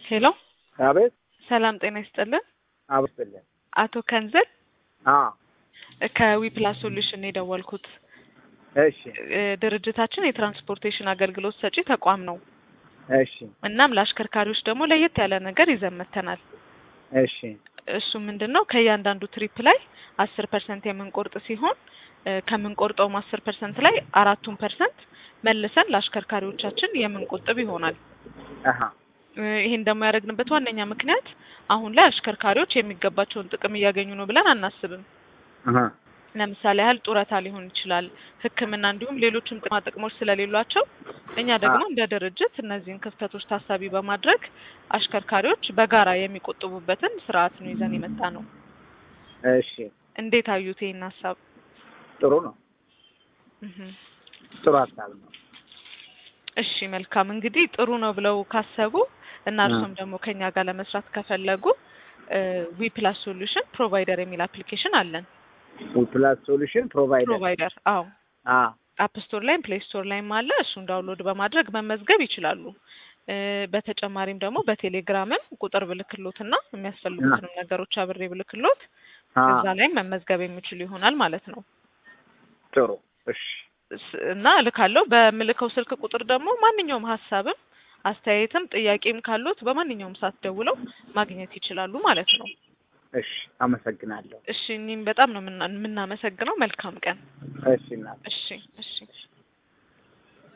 ሄሎ አቤት ሰላም ጤና ይስጥልን። አብስልን አቶ ከንዘል አ ከዊፕላስ ሶሉሽን ነው የደወልኩት። እሺ እ ድርጅታችን የትራንስፖርቴሽን አገልግሎት ሰጪ ተቋም ነው። እሺ እናም ለአሽከርካሪዎች ደግሞ ለየት ያለ ነገር ይዘን መጥተናል። እሺ እሱ ምንድን ነው ከእያንዳንዱ ትሪፕ ላይ አስር ፐርሰንት የምንቆርጥ ሲሆን እ ከምንቆርጠውም አስር ፐርሰንት ላይ አራቱን ፐርሰንት መልሰን ለአሽከርካሪዎቻችን የምንቆጥብ ይሆናል። አሀ እ ይህን ደግሞ ያደረግንበት ዋነኛ ምክንያት አሁን ላይ አሽከርካሪዎች የሚገባቸውን ጥቅም እያገኙ ነው ብለን አናስብም። አሀ ለምሳሌ ያህል ጡረታ ሊሆን ይችላል፣ ሕክምና እንዲሁም ሌሎችም ጥቅማ ጥቅሞች ስለሌሏቸው እኛ ደግሞ እንደ ድርጅት እነዚህን ክፍተቶች ታሳቢ በማድረግ አሽከርካሪዎች በጋራ የሚቆጥቡበትን ስርዓት ነው ይዘን የመጣ ነው። እሺ እንዴት አዩት ይህን ሀሳብ? ጥሩ ነው። እህ ጥሩ ሀሳብ ነው። እሺ መልካም እንግዲህ ጥሩ ነው ብለው ካሰቡ እና እርሱም ደግሞ ከኛ ጋር ለመስራት ከፈለጉ ዊ ፕላስ ሶሉሽን ፕሮቫይደር የሚል አፕሊኬሽን አለን። ዊፕላስ ሶሉሽን ፕሮቫይደር ፕሮቫይደር አዎ አ አፕ ስቶር ላይም ፕሌይ ስቶር ላይም አለ። እሱን ዳውንሎድ በማድረግ መመዝገብ ይችላሉ። እ በተጨማሪም ደግሞ በቴሌግራምም ቁጥር ብልክሎትና የሚያስፈልጉትንም ነገሮች አብሬ ብልክሎት አ እዛ ላይም መመዝገብ የሚችሉ ይሆናል ማለት ነው። ጥሩ እሺ ስ- እና እልካለሁ። በምልከው ስልክ ቁጥር ደግሞ ማንኛውም ሀሳብም አስተያየትም ጥያቄም ካሉት በማንኛውም ሰዓት ደውለው ማግኘት ይችላሉ ማለት ነው። እሺ አመሰግናለሁ። እሺ እኔም በጣም ነው የምና- የምናመሰግነው። መልካም ቀን። እሺ እናት እሺ እሺ